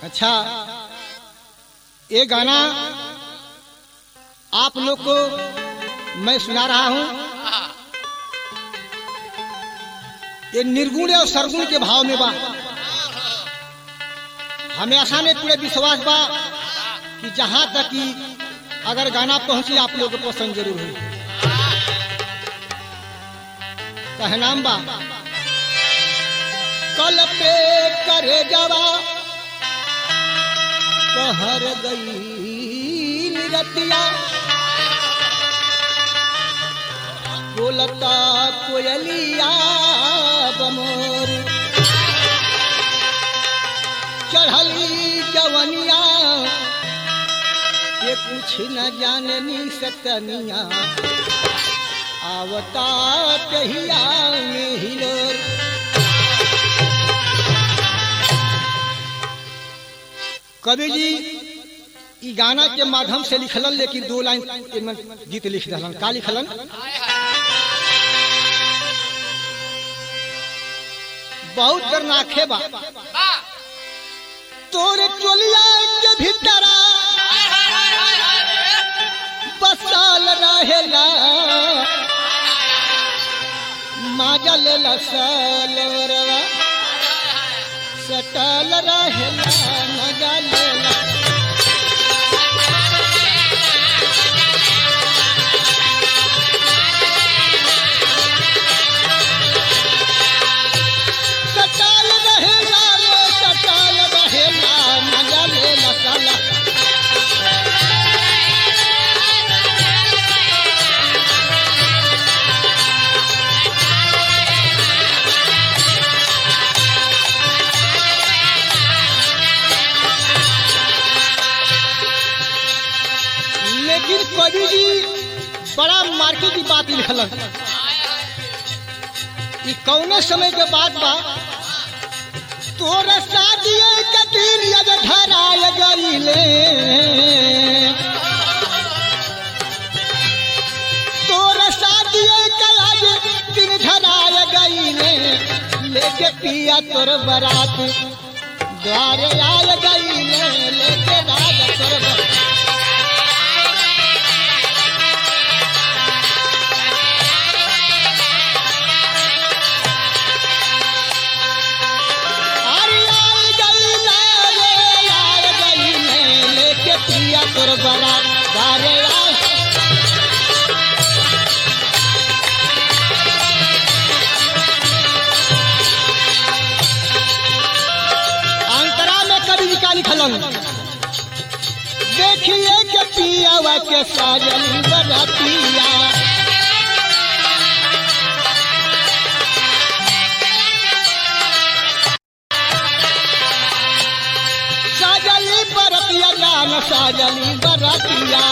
अच्छा ये गाना आप लोग को मैं सुना रहा हूं ये निर्गुण और सरगुण के भाव में बा हमें आशा में पूरे विश्वास बा कि जहां तक कि अगर गाना पहुंचे आप लोग को पसंद जरूर हुई कहे नाम बा कल पे करे जवा कहर गई निरतिया बोलता कोयलिया बमोर चढ़ली जवनिया ये कुछ न जाननी सतनिया आवता कहिया में हिलोर कवि जी ई गाना के माध्यम से लिखलन लेकिन दो लाइन एमन गीत लिख दलन का लिखलन बहुत दरनाखे बा तोरे चोलिया के भीतरा बसाल रहेला माजल लसलवरवा सटल रहेला मजा लेला सटल रहेला रे सटल रहेला मजा लेला साला लेकिन कवि जी बड़ा मार्के की बात लिखलन ई कौने समय के बाद बा तोर शादी के दिन यद धराय गईले तोर शादी के आज दिन धराय गईले लेके पिया तोर बरात द्वारे आय गईले लेके राज तोर बरात अरे आय गईले रे आय गईले लेके पिया तोर बरात द्वारे आय अंतरा में कवि जी का लिखलन देखिए के पियावा के साजन बरतिया साजली बरतिया जान साजली बरतिया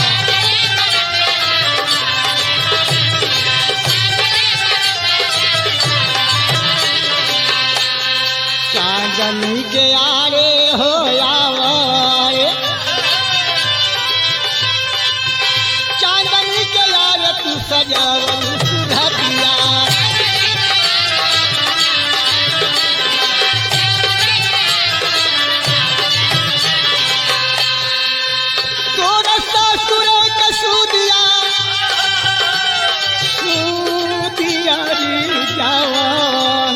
चांदनी के आरे हो आवारे चांदनी के आरे तू सजावल सुधतिया तोरा ससुर के सुदिया सुदिया रे जवान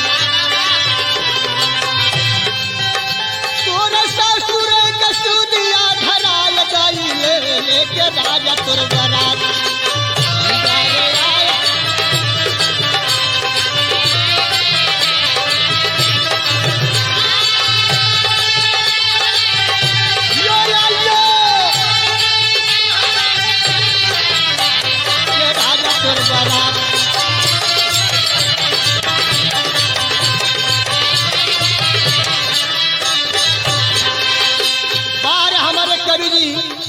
तोर ससुर के सुदिया धराल गईले लेके राजा तोर बरात गारे आया। यो या यो। ये राजा तोर बरात बार हमारे कवि जी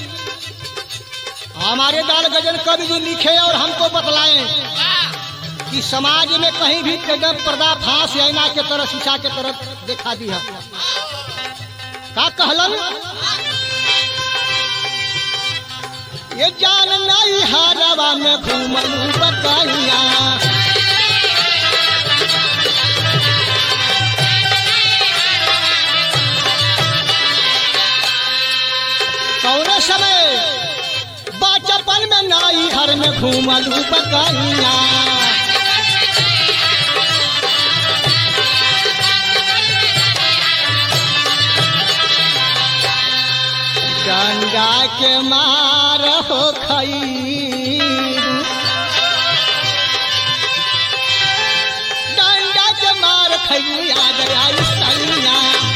हमारे दाल गजल कवि जी लिखे और हमको बतलाए कि समाज में कहीं भी कदम पर्दा फांस ऐना के तरह शीशा के तरफ दिखा दी है का कहलन ये जान नहीं हरवा में घूमलू बताइया घूमलू बकैया गंगा के मार हो खईरू गंगा के मार खईरू याद आई सैया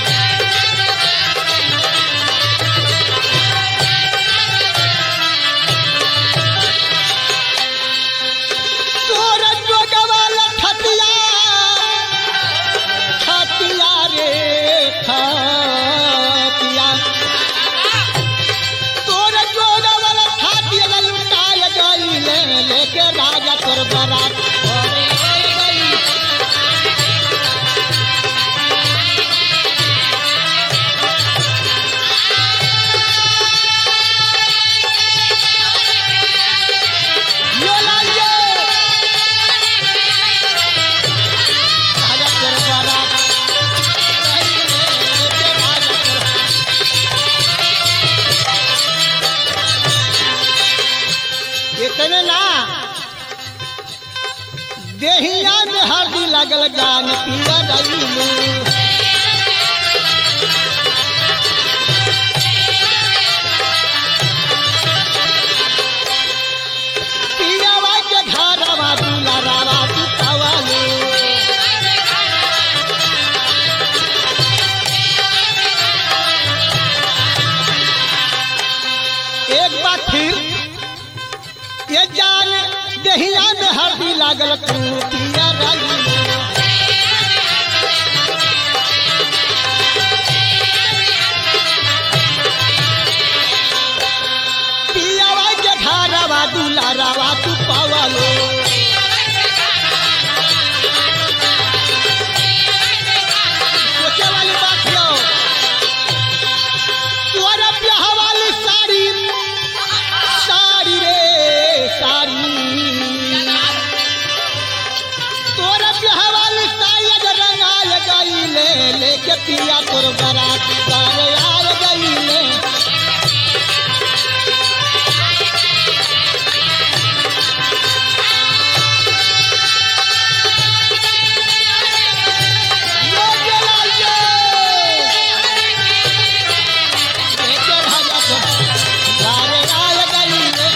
सूरज जोगवाल ठतिया ठतिया रे ठतिया सूरज जोगवाल ठतिया लुटाय गईले लेके राजा तोर बरात घरे आई गई। यो लाइए राजा तोर बरात लेके राजा तोर इतने ना देहिया में हरदी लगल जान पिया रईलू पियावा के घरवा दुलारावा तू पवालू एक बार फिर ये जान दहिया में हरदी लागल तू पिया रईलू पियावा के घरवा दुलारावा तू पवालू सोचे वाली बात यो तुअरा ब्याह वाली साड़ी साड़ी रे साड़ी तोरा ब्याह वाली साड़ी अगर रंगाय गईले लेके पिया तोर बरात करे आय गईले यो जलाइए लेके राजा तोर घरे आय गईले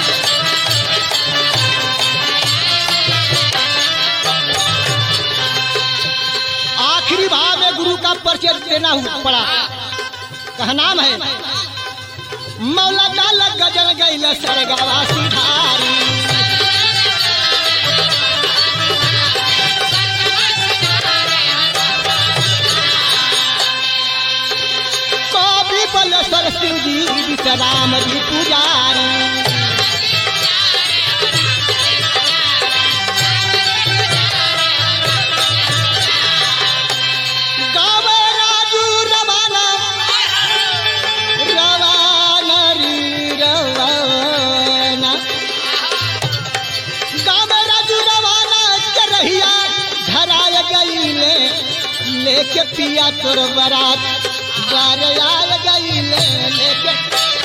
आखिरी भाव में गुरु का परिचय देना हुआ पड़ा कहा नाम है मौला डाल गजल गैल सरगवा सिधारी कवि बलेश्वर सिंह जी विश्राम जी पुजारी गावे राजू रवाना रवाना री रवाना गावे राजू रवाना के रहिया धराय गईले लेके पिया तोर बरात बार आय गईले लेके